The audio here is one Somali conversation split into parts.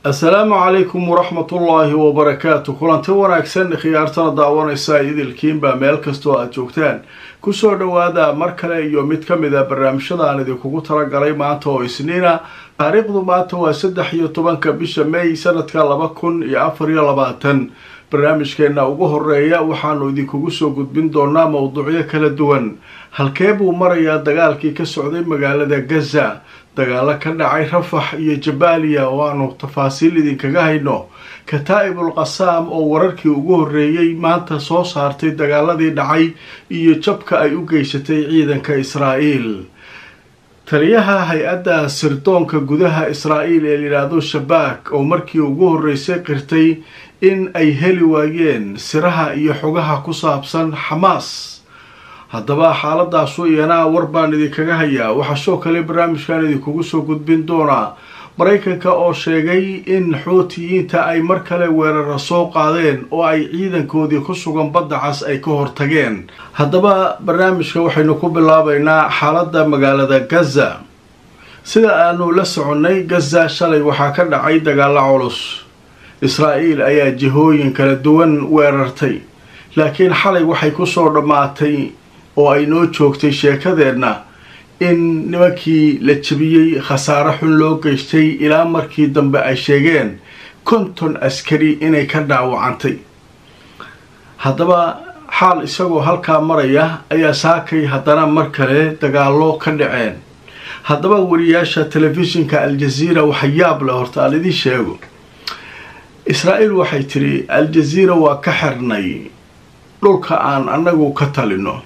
assalaamu calaykum waraxmatullaahi wabarakaatu kulanti wanaagsan khiyaartana daawanaysa idilkiinbaa meel kastoo aada joogtaan kusoo dhowaada mar kale iyo mid ka mid a barnaamijyada aan idinkugu talagalay maanta oo isniina taariikhdu maanta waa saddex iyo tobanka bisha may sanadka laba kun iyo afar iyo labaatan barnaamijkeena ugu horeeya waxaanu idinkugu soo gudbin doonaa mowduucyo kala duwan halkee buu marayaa dagaalkii ka socday magaalada gaza dagaalo ka dhacay rafax iyo jabaaliya oo aanu tafaasiil idinkaga hayno kataa'ibul qasaam oo wararkii ugu horreeyey maanta soo saartay dagaaladii dhacay iyo jabka ay u geysatay ciidanka israa'iil taliyaha hay-adda sirdoonka gudaha israa'iil ee layidhaahdo shabaak oo markii ugu horreysay qirtay in ay heli waayeen siraha iyo xogaha ku saabsan xamaas haddaba xaaladaasu iyana war baan idinkaga hayaa waxaa soo kale barnaamijkan idinkugu soo gudbin doonaa maraykanka oo sheegay in xuutiyiinta ay mar kale weerara soo qaadeen oo ay ciidankoodii ku sugan badda cas ay ka hortageen haddaba barnaamijka waxaynu ku bilaabaynaa xaaladda magaalada gaza sida aanu la soconnay gaza shalay waxaa ka dhacay dagaalo culus israa'iil ayaa jihooyin kala duwan weerartay laakiin xalay waxay kusoo dhammaatay oo ay noo joogtay sheekadeenna in nimankii la jebiyey khasaare xun loo geystay ilaa markii dambe ay sheegeen konton askari inay ka dhaawacantay haddaba xaal isagoo halkaa maraya ayaa saakay haddana mar kale dagaallo ka dhaceen haddaba wariyaasha telefishinka al-jaziira waxa yaab leh horta aan idiin sheego israa'iil waxay tidhi al-jaziira waa ka xirnay dhulka aan annagu ka talino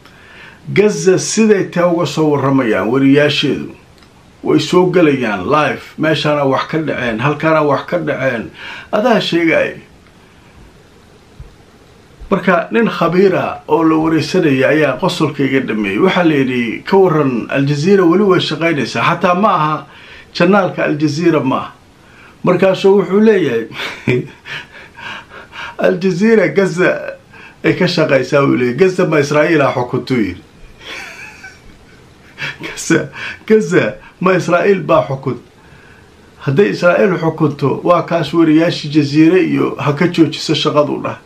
gaza siday taa uga soo warramayaan wariyaasheedu way soo gelayaan live meeshaana wax ka dhaceen halkaana wax ka dhaceen adaa sheegaya marka nin khabiira oo la wareysanaya ayaa qosolka iga dhameeyey waxaa layidhi ka waran al-jaziira weli way shaqaynaysaa xataa ma aha janaalka al-jaziira ma aha markaasuu wuxuu leeyahay al-jaziira gaza ay ka shaqaysaa uu leeyay gaza ma israa'iila xukuntuu yidhi gaza gaza ma israa'iil baa xukun hadday israa'iil xukunto waa kaas wariyaashii jaziire iyo ha ka joojiso shaqadu dhah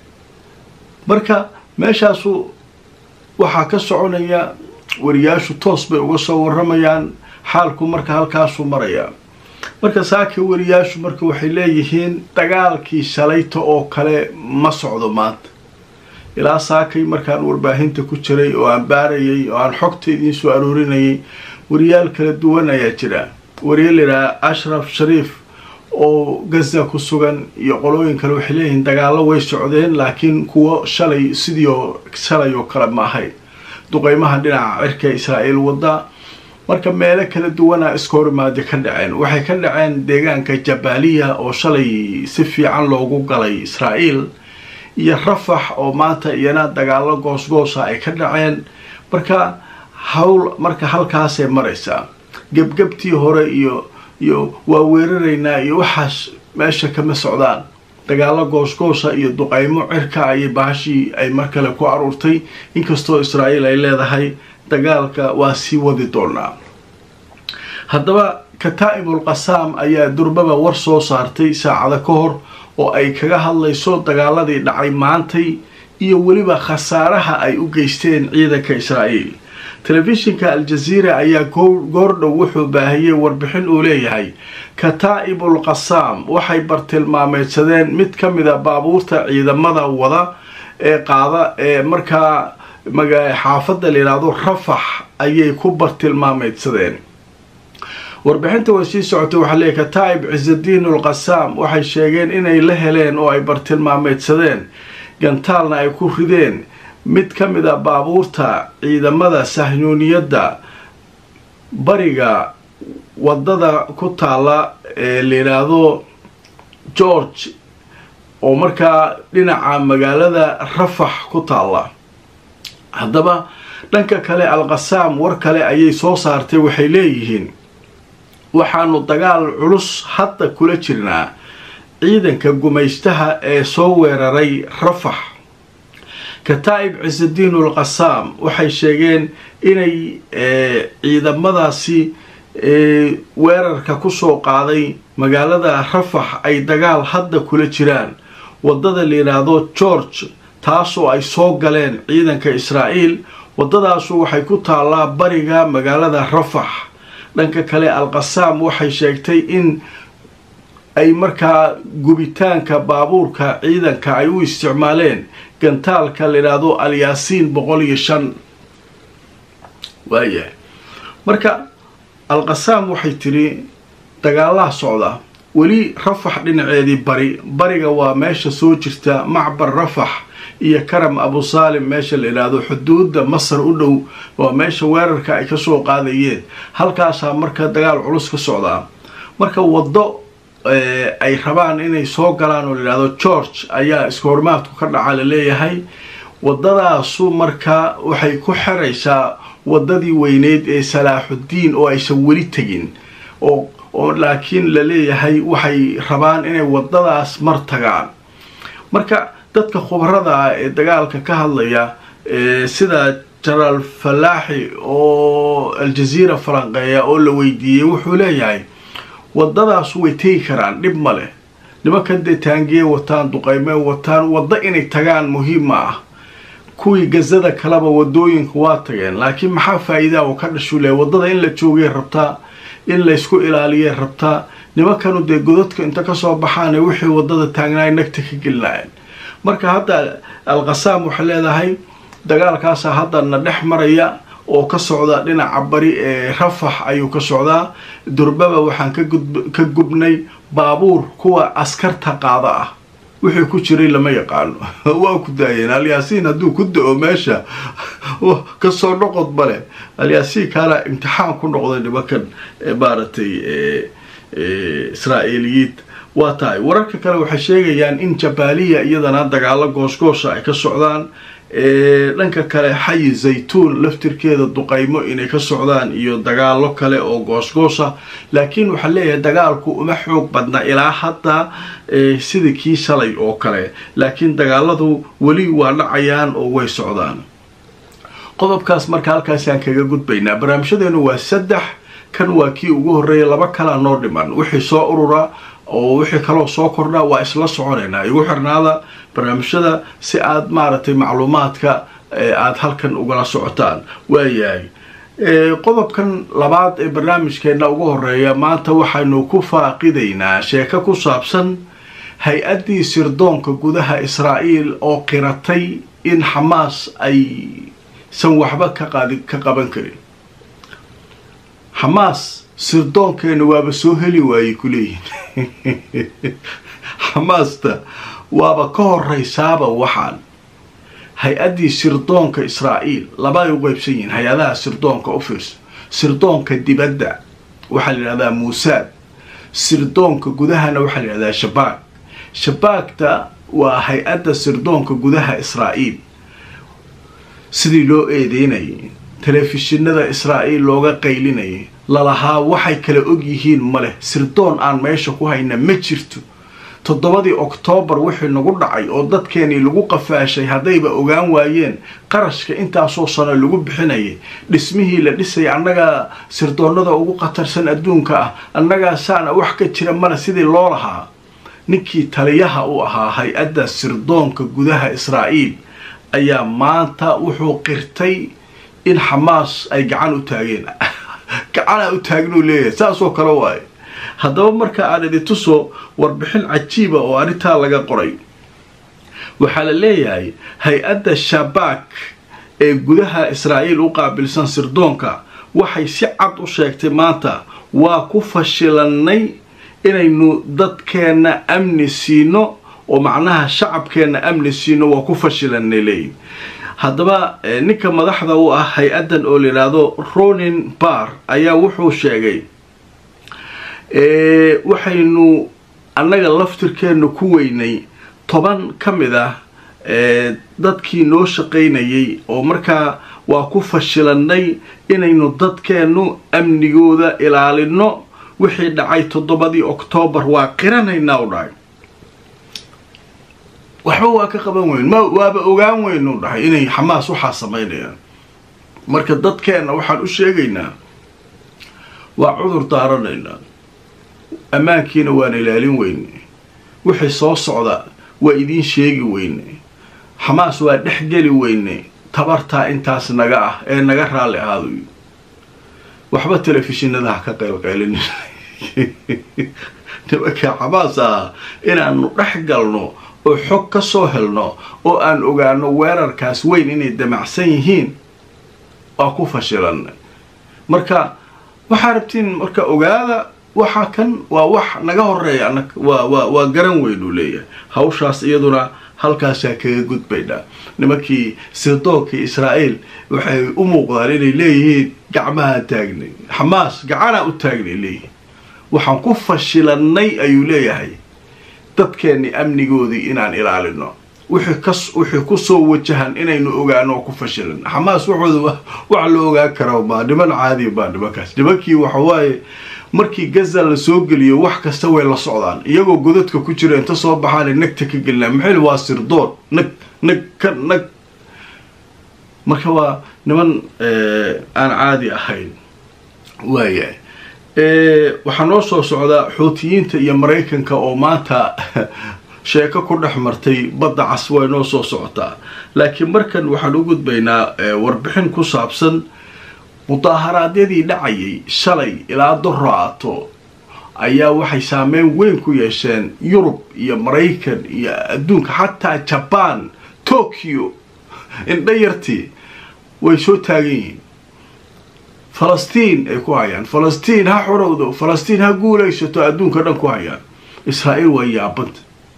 marka meeshaasu waxaa ka soconaya wariyaashu toos bay uga soo warramayaan xaalku marka halkaasuu marayaa marka saaka wariyaashu marka waxay leeyihiin dagaalkii shalayta oo kale ma socdo maanta ilaa saakay markaan warbaahinta ku jiray oo aan baarayay oo aan xogta idiin soo aroorinayay wariyaal kala duwan ayaa jira wariyaal yidhaha ashraf shariif oo gaza ku sugan iyo qolooyin kale waxay leeyihiin dagaallo way socdeen laakiin kuwo shalay sidii oo shalay oo kale ma ahayd duqeymaha dhinaca cirka israa'iil wadda marka meelo kala duwana iska horimaadi ka dhaceen waxay ka dhaceen deegaanka jabaaliya oo shalay si fiican loogu galay israa'iil iyo rafax oo maanta iyana dagaalo goosgoosa ay ka dhaceen marka hawl marka halkaasay maraysaa gebgebtii hore iyo iyo waa weeraraynaa iyo waxaas meesha kama socdaan dagaalo goosgoosa iyo duqaymo cirka ayay baashii ay mar kale ku aruurtay inkastoo israa'iil ay leedahay dagaalka waa sii wadi doonaa haddaba kataa'ibul qasaam ayaa durbaba war soo saartay saacada ka hor oo ay kaga hadlayso dagaaladii dhacay maantay iyo weliba khasaaraha ay u geysteen ciidanka israa'iil telefishinka al-jaziira ayaa goordhow wuxuu baahiyey warbixin uu leeyahay kataa'ibul qasaam waxay bartilmaameydsadeen mid ka mid a baabuurta ciidamada wada ee qaada ee markaa xaafadda layidhaahdo rafax ayay ku bartilmaameydsadeen warbixinta way sii socotay waxaa leeyahy kataa'ib cisadiin ulqasaam waxay sheegeen inay la heleen oo ay bartilmaameydsadeen gantaalna ay ku rideen mid ka mid a baabuurta ciidamada sahyuuniyadda bariga wadada ku taala ee layidhaahdo george oo markaa dhinaca magaalada rafax ku taalla haddaba dhanka kale al-qasaam war kale ayay soo saartay waxay leeyihiin waxaanu dagaal culus hadda kula jirnaa ciidanka gumaystaha ee soo weeraray rafax kataa'ib cisadiin ulqasaam waxay sheegeen inay ciidamadaasi weerarka kusoo qaaday magaalada rafax ay dagaal hadda kula jiraan waddada la yidhaahdo george taasoo ay soo galeen ciidanka israa'iil waddadaasu waxay ku taallaa bariga magaalada rafax dhanka kale al-qasaam waxay sheegtay in ay markaa gubitaanka baabuurka ciidanka ay u isticmaaleen gantaalka la yidhaahdo alyaasiin boqol iyo shan waayahay marka al-qasaam waxay tidhi dagaalaha socda weli rafax dhinaceedii bari bariga waa meesha soo jirta macbar rafax iyo karam abu saalim meesha la yidhaahdo xuduudda masar u dhow waa meesha weerarka ay kasoo qaadayeen halkaasaa marka dagaal culus ka socdaa marka waddo ay rabaan inay soo galaan oo layidhahdo george ayaa iska hormaadku ka dhaca laleeyahay waddadaasu marka waxay ku xiraysaa waddadii weyneyd ee salaaxuddiin oo aysan weli tegin oo oo laakiin la leeyahay waxay rabaan inay waddadaas mar tagaan marka dadka khubarada ah ee dagaalka ka hadlaya sida jenaraal falaaxi oo aljaziira falanqeeya oo la weydiiyey wuxuu leeyahay waddadaas way tegi karaan dhib ma leh nimankan dee taangiye wataan duqayme wataan waddo inay tagaan muhiim ma ah kuwii gazada kaleba wadooyinka waa tageen laakiin maxaa faa-iidaa oo ka dhashuu leeyahy waddada in la joogay rabtaa in laysku ilaaliyay rabtaa nimankanu dee godadka inta kasoo baxaane wixii waddada taagnaay nagta ka gelinaayeen marka hadda al-qasaam waxay leedahay dagaalkaasaa haddana dhex maraya oo ka socda dhinaca bari ee rafax ayuu ka socdaa durbaba waxaan ka gubnay baabuur kuwa askarta qaada ah wixii ku jiray lama yaqaano waa ku daayeen alyaasiin hadduu ku da-o meesha kasoo noqod male alyaasiin kaana imtixaan ku noqday nimankan maaragtay israa'iiliyiin waa tahay wararka kale waxay sheegayaan in jabaaliya iyadana dagaalo goosgoosha ay ka socdaan dhanka kale xayi zaytuun laftirkeeda duqaymo inay ka socdaan iyo dagaalo kale oo goosgoosa laakiin waxaa leeyahay dagaalku uma xoog badna ilaa hadda sidii kii shalay oo kale laakiin dagaaladu weli waa dhacayaan oo way socdaan qodobkaas marka halkaasaan kaga gudbaynaa barnaamijyadeenu waa saddex kan waa kii ugu horreeya laba kalaa noo dhiman wixii soo urura oo wixii kaloo soo kordha waa isla soconaynaa igu xirnaada barnaamijyada si aad maaragtay macluumaadka aada halkan ugala socotaan waayahay qodobkan labaad ee barnaamijkeena ugu horeeya maanta waxaynu ku faaqidaynaa sheeko ku saabsan hay-addii sirdoonka gudaha israa'iil oo qiratay in xamaas aysan waxba ka qaadi ka qaban karin xamaas sirdoonkeena waaba soo heli waayey kuleeyihin xamaasta waaba ka horeysaaba waxaan hay-addii sirdoonka israa'iil labay u qeybsan yihiin hay-adaha sirdoonka office sirdoonka dibadda waxaa la yidhahdaa muusaad sirdoonka gudahana waxaa la yidhahdaa shabaag shabaagta waa hay-adda sirdoonka gudaha israa'iil sidii loo eedeynayay telefishinada israa'iil looga qaylinayay lalahaa waxay kala og yihiin ma leh sirdoon aan meesha ku hayna ma jirto toddobadii oktoobar wixii nagu dhacay oo dadkeenii lagu qafaashay haddayba ogaan waayeen qarashka intaasoo sano lagu bixinayay dhismihii la dhisayay annagaa sirdoonnada ugu khatarsan adduunka ah annagaa saana wax ka jira male sidii loo lahaa ninkii taliyaha u ahaa hay-adda sirdoonka gudaha israa'iil ayaa maanta wuxuu qirtay in xamaas ay gacan u taageen gacanaa u taagnuu leeyahay saasoo kale waaye haddaba marka aan idin tuso warbixin cajiiba oo arrintaa laga qoray waxaa la leeyahay hay-adda shabaak ee gudaha israa'iil u qaabilsan sirdoonka waxay si cad u sheegtay maanta waa ku fashilannay inaynu dadkeenna amni siino oo macnaha shacabkeenna amni siino waa ku fashilannay leeyihi haddaba ninka madaxda u ah hay-addan oo la yidhaahdo ronin bar ayaa wuxuu sheegay waxaynu annaga laftirkeenna ku weynay toban ka mid ah dadkii noo shaqaynayay oo markaa waa ku fashilannay inaynu dadkeennu amnigooda ilaalino wixii dhacay toddobadii oktoobar waa qiranaynaa u dhahay waxba waa ka qaban weyn ma waaba ogaan weynu dhahay inay xamaas waxaa samaynayaan marka dadkeenna waxaan u sheegaynaa waa cudur daaranaynaa ammaankiina waan ilaalin weyne wixii soo socda waa idiin sheegi weyne xamaas waa dhex geli weyne tabartaa intaas naga ah ee naga raalli ahaado waxba telefishinada ha ka qaylqaylin nimanka xamaas ah inaanu dhex galno oo xog ka soo helno oo aan ogaano weerarkaas weyn inay damacsan yihiin waa ku fashilanay marka waxaa rabtiin marka ogaada waxa kan waa wax naga horeeya anag waa waa waa garan weyn uu leeyahay hawshaas iyaduna halkaasaa kaga gudbaynaa nimankii sirdoogkii israa'iil waxay u muuqdaan inay leeyihiin gacmahaan taagnay xamaas gacanaa u taagnay leeyihiin waxaan ku fashilanay ayuu leeyahay dadkeenni amnigoodii inaan ilaalino wixii kas wixii kusoo wajahan inaynu ogaano oo ku fashilan xamaas waxooda wax la ogaan kara maa niman caadiya baa nimankaas nimankii waxawaaye markii gaza la soo geliyo wax kasta way la socdaan iyagoo godadka ku jira inta soo baxaana nagta ka gelinaa maxayl waa sirdoon nag nag ka nag marka waa niman aan caadi ahayn waayahay waxaa noo soo socdaa xuutiyiinta iyo maraykanka oo maanta sheeko ku dhex martay badda cas way noo soo socotaa laakiin markan waxaan u gudbaynaa warbixin ku saabsan mudaaharaadyadii dhacayay shalay ilaa doraato ayaa waxay saameyn weyn ku yeesheen yurub iyo maraykan iyo adduunka xataa jabaan tokyo indhayartii way soo taagan yihiin falastiin ay ku hayaan falastiin ha xorowdo falastiin ha guulaysato adduunka dhan ku hayaan israa'iil waa yaabanta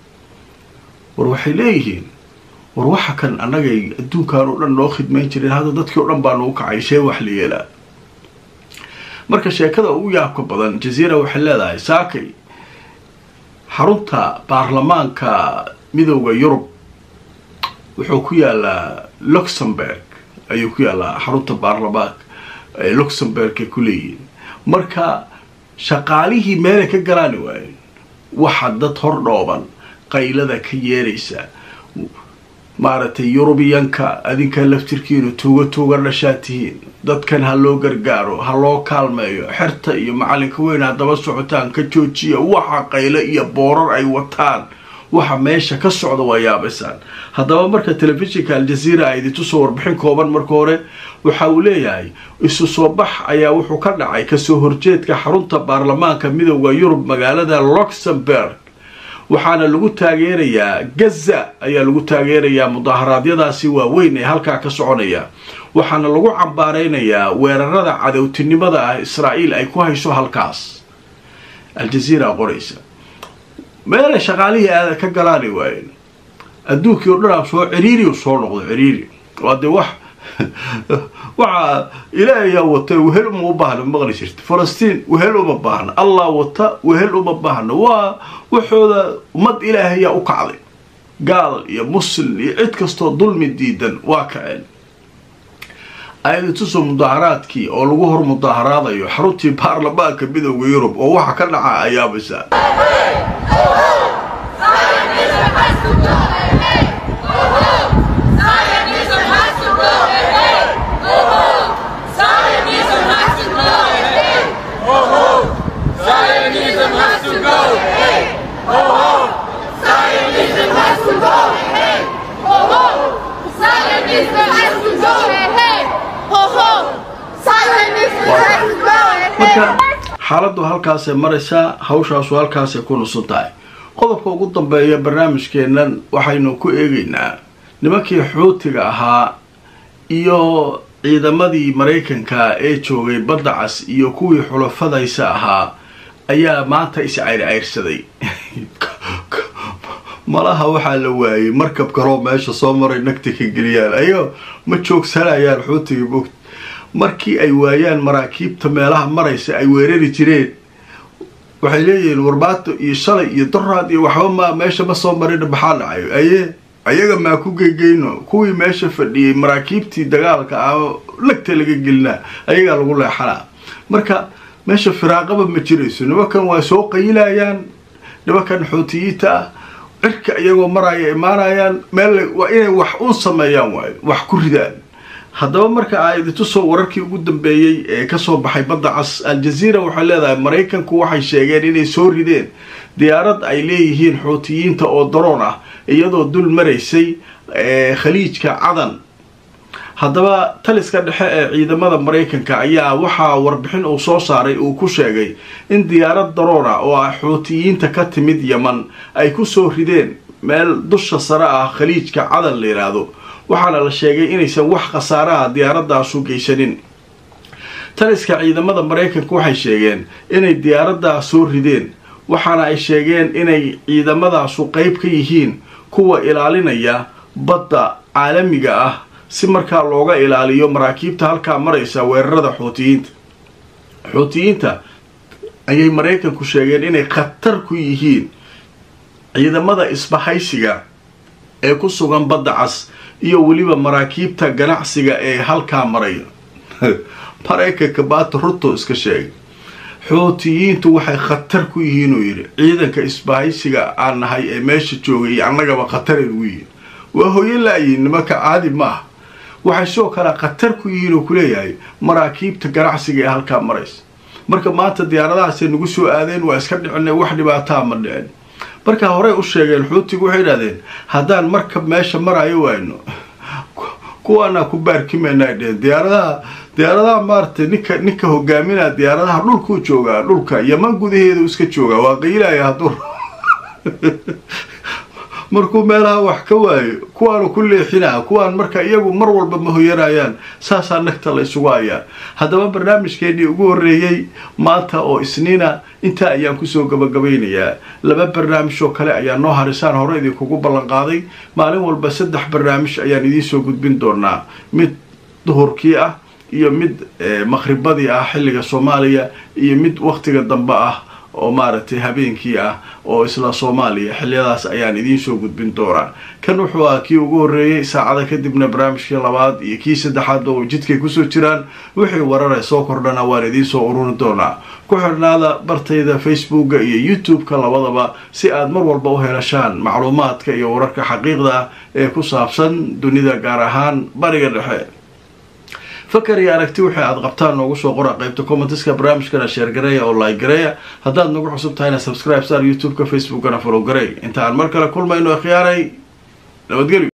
war waxay leeyihiin war waxa kan annagay adduunkan oo dhan noo khidmayn jireen hadda dadkii o dhan baa nagu kacay shee wax la yeelaa marka sheekada ugu yaabka badan jaziira waxay leedahay saakay xarunta baarlamaanka midooda yurub wuxuu ku yaalaa luxemburg ayuu ku yaalaa xarunta baarlamaanka luxemburg ay ku leeyihiin marka shaqaalihii meelay ka galaani waayeen waxa dad hor dhooban qaylada ka yeeraysa maaragtay yurubiyanka adinka laftirkiinu tuuga tuuga dhashaa tihiin dadkan ha loo gargaaro ha loo kaalmeeyo xerta iyo macalinka weyn haddaba socotaan ka joojiya waxa qayle iyo boorar ay wataan waxa meesha ka socda waa yaabaysaan haddaba marka telefishinka aljaziira ay idintusoo warbixin kooban marka hore waxa uu leeyahay isu soo bax ayaa wuxuu ka dhacay kasoo horjeedka xarunta baarlamaanka midooda yurub magaalada luxemburg waxaana lagu taageerayaa gaza ayaa lagu taageerayaa mudaaharaadyadaasi waaweyn ee halkaa ka soconaya waxaana lagu cambaaraynayaa weerarada cadowtinimada ah israa'iil ay ku hayso halkaas aljaziira qoraysa meelay shaqaalihii aada ka galaani waayeen adduunkii o dhan soo ciriiri soo noqdo ciriiri waa dee wax waxaa ilaahayaa wata wehel uma u baahna maqli jirta falastiin wehel uma baahna allah wata wehel uma baahna waa waxooda ummad ilaahayaa u kacday gaal iyo muslim iyo cid kastoo dulmi diidan waa kaceen ayadituso mudaaharaadkii oo lagu hor mudaaharaadayo xaruntii baarlamaanka midooda yurub oo waxa ka dhaca ayaabaysa marka xaaladdu halkaasay maraysaa hawshaasu halkaasay ku nusan tahay qodobka ugu dambeeya barnaamijkeennan waxaynu ku eegaynaa nimankii xuutiga ahaa iyo ciidamadii maraykanka ee joogay badda cas iyo kuwii xulafadaysa ahaa ayaa maanta is-cayrcayrsaday malaha waxaa la waayey markab karoo meesha soo maray nagta ka geliyaan ayo ma joogsanayaan xuutiga mogt markii ay waayaan maraakiibta meelaha maraysa ay weerari jireen waxay leeyihiin warbaato iyo shalay iyo doraad iyo waxba ma meesha ma soo marina maxaa dhacayo aye ayaga maa ku geygeyno kuwii meesha fadhiyey maraakiibtii dagaalka ah lagta laga gelinaa ayagaa lagu leexanaa marka meesha firaaqaba ma jirayso nimankan waa soo qayilayaan nimankan xuutiyiinta ah cirka iyagoo maraya imaanayaan meel waa inay wax un sameeyaan waayo wax ku ridaan haddaba marka aa idintusoo wararkii ugu dambeeyey ee kasoo baxay badda cas al-jaziira waxay leedahay maraykanku waxay sheegeen inay soo rideen diyaarad ay leeyihiin xuutiyiinta oo daroon ah iyadoo dul maraysay khaliijka cadan haddaba taliska dhexe ee ciidamada maraykanka ayaa waxaa warbixin uu soo saaray uu ku sheegay in diyaarad daroona oo ah xuutiyiinta ka timid yeman ay kusoo rideen meel dusha sare ah khaliijka cadan la yidhaahdo waxaana la sheegay inaysan wax khasaaraha diyaaradaasu geysanin taliska ciidamada maraykanka waxay sheegeen inay diyaaradaa soo rideen waxaana ay sheegeen inay ciidamadaasu qeyb ka yihiin kuwa ilaalinaya badda caalamiga ah si markaa looga ilaaliyo maraakiibta halkaa maraysa weerarada xuutiyiinta xuutiyiinta ayay maraykanku sheegeen inay khatar ku yihiin ciidamada isbahaysiga ee ku sugan badda cas iyo weliba maraakiibta ganacsiga ee halkaa maraya maraykanka baata ruto iska sheegay xuutiyiintu waxay khatar ku yihiin uu yidhi ciidanka isbahaysiga aan nahay ee meesha joogay iyo annagaba khataray ugu yihiin waa hoyo laayihin nimanka caadi ma ah waxay sidoo kale khatar ku yihiin oo kuleeyahay maraakiibta ganacsiga ee halkaa maraysa marka maanta diyaaradahaasay nagu soo aadeen waa iska dhicinay wax dhibaataa ma dhicin markaa horey u sheegeen xuutigu waxay idhahdeen haddaan markab meesha marayo wayno kuwaanaa ku baarkimayna ay dheheen diyaaradaha diyaaradaha maaratay ninka ninka hogaaminaa diyaaradaha dhulkuu joogaa dhulka yaman gudaheedu iska joogaa waa qaylaya hadduu markuu meelaha wax ka waayo kuwaanu ku leexinaa kuwaan marka iyagu mar walba ma hoyanayaan saasaa nagta la isugu hayaa haddaba barnaamijkeennii ugu horreeyey maanta oo isniina intaa ayaan kusoo gabagabaynayaa laba barnaamij oo kale ayaa noo harisaan hore idinkugu ballanqaaday maalin walba saddex barnaamij ayaan idiinsoo gudbin doonaa mid duhurkii ah iyo mid maqhribadii ah xilliga soomaaliya iyo mid wakhtiga dambe ah oo maaragtay habeenkii ah oo isla soomaaliya xiliyadaas ayaan idiinsoo gudbin doonaa kan wuxuu ah kii ugu horreeyey saacada kadibna barnaamijkii labaad iyo kii saddexaad oo jidkay kusoo jiraan wixii warare soo kordhana waan idiinsoo ururi doonaa ku xidhnaada bartayda facebooka iyo youtube-ka labadaba si aad mar walba u helashaan macluumaadka iyo wararka xaqiiqda ah ee ku saabsan dunida gaar ahaan bariga dhexe fakar iyo aragti wixii aad qabtaan noogu soo qora qaybta commenteska barnaamijkana sheergareeya oo like gareeya haddaad nagu cusub tahayna subscribe star youtube-ka facebookana follow garey inta aan mar kale kulmayno khiyaaray nabadgelyo